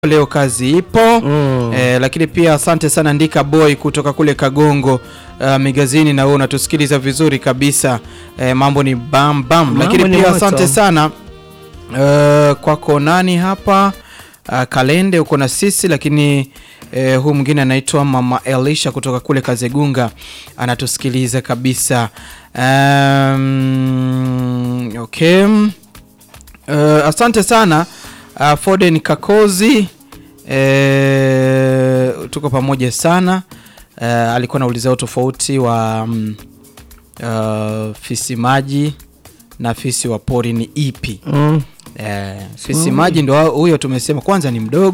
leo kazi ipo Mm. eh, lakini pia asante sana Ndika Boy kutoka kule Kagongo uh, Migazini, na wewe unatusikiliza vizuri kabisa eh, mambo ni bam bam, Mambo lakini ni pia moto. asante sana uh, kwako nani hapa uh, Kalende uko na sisi, lakini eh, huu mwingine anaitwa Mama Elisha kutoka kule Kazegunga anatusikiliza kabisa um, okay. Uh, asante sana uh, Foden Kakozi eh, tuko pamoja sana uh, alikuwa anaulizia utofauti wa um, uh, fisi maji na fisi wa pori ni ipi? Mm. Eh, fisi maji ndo huyo tumesema kwanza ni mdogo